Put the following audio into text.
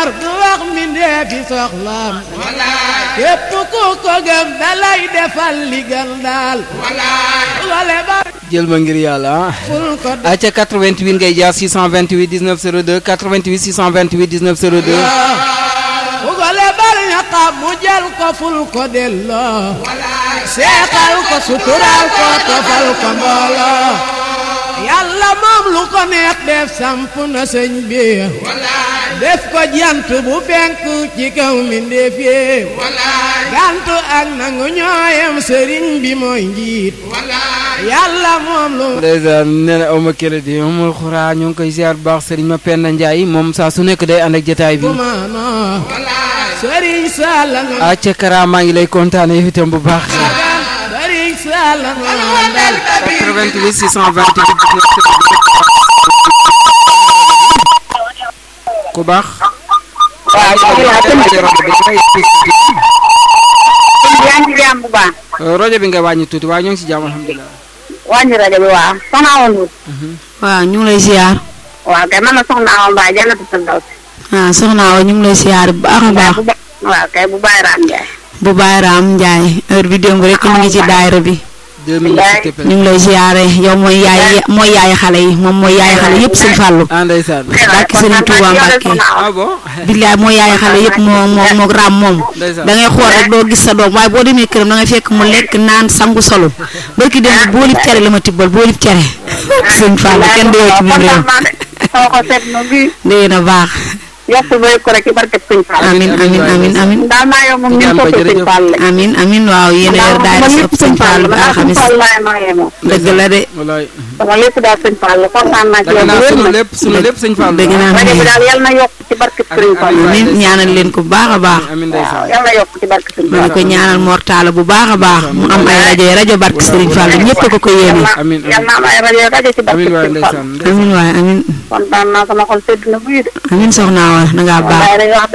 yor du wax mbindee fi soxlaam képp ku ko gëm dalay defal li gën daal wale ba jël ma ngir yàlla ah. ful ko acca 88 ngay jaar 628 19 02 88 628 19 02. ku ko lebal ñaqam mu jël ko ful ko delloo seexal ko suturaal ko tofal ko mbooloo yàlla moom lu ko neex def samp na sëñ bi def ko jant bu fenk ci kaw mbindéef yi gantu ak nangu ñooyam sëriñ bi mooy njiit yàlla moom lu ndeysaan nee na awma crédit amul xuraa ñu ngi koy ziar bu baax sëriñ ma Penda Ndiaye moom saa su nekk day ànd ak jotaay bi. maanoo sëriñ Sall nga acca Kara maa ngi lay kontaane yow itam bu baax. sëriñ Sall nga dal 88 628 19 ku baax. waaw ñu ngi laa tënk rajo bi dafay yaa ngi ci jàmm bu baax rajo bi nga wàññi tuuti waaye ñoo ngi si jàmm alhamdulilah. wàññi rajo bi waaw soxna Awa Ndour waaw ñu ngi lay ziar waaw kay man la soxna Awa Mbaye jannatu firdaws ah soxna Awa ñu ngi lay ziar bu baax a baax bu ba waaw kay bu Baye Ram Ndiaye bu Baye Ram Ndiaye heure bi démb rek ñu ngi ci daayira bi deux minutes s'il te plaît. ñu ngi lay ziare yow mooy yaay mooy yaay xale yi moom mooy yaay xale yëpp sëñ Fallou ah ndeysaan. Barke Serigne Touba Mbacké. ah bon. billaay mooy yaay xale yëpp moo moo moo raam moom Ndeysaan. da ngay xool rek doo gis sa doom waaye boo demee këram da ngay fekk mu lekk naan sangu solo barki démb boolib cere la ma tibbal boolib cere sëñ Fallou kenn du yow ci biir réew sama ko seet na bi dégg na baax yokk ba ko rek ci barke sëñ Fall amin amin amin amin daal maa yow moom ñu Jàmm ba ko sëñ jërëjëf. Fall la amin amin waaw yéen a yor daayira sopp sëñ Fallou ba alxamis Fall laay maa yee moom dëgg la de walaay. sama lépp daal sëñ Fall la kontaan naa ci dëgg yow naa bu wér sunu nag lépp sunu lépp sëñ Fall. dëgg naa rajo bi daal yal na yokk ci barke sëñ Fall amin ñaanal leen ko bu baax a baax amiin waaw ndeysaan. yal na yokk ci barke sëñ ma Fall ne ko ñaanal mortala bu baax a baax mu am ay rajo yi rajo barke Serigne Fallou ñëpp a ko ko yéene Amiin, amiin. yal na am ay rajo rajo ci barke amiin waay sëñ Fall ndeysaan. amin waay amin kontaan naa sama xol sedd na buy de amin soxna wa da ngaa baax waaye dañuy wax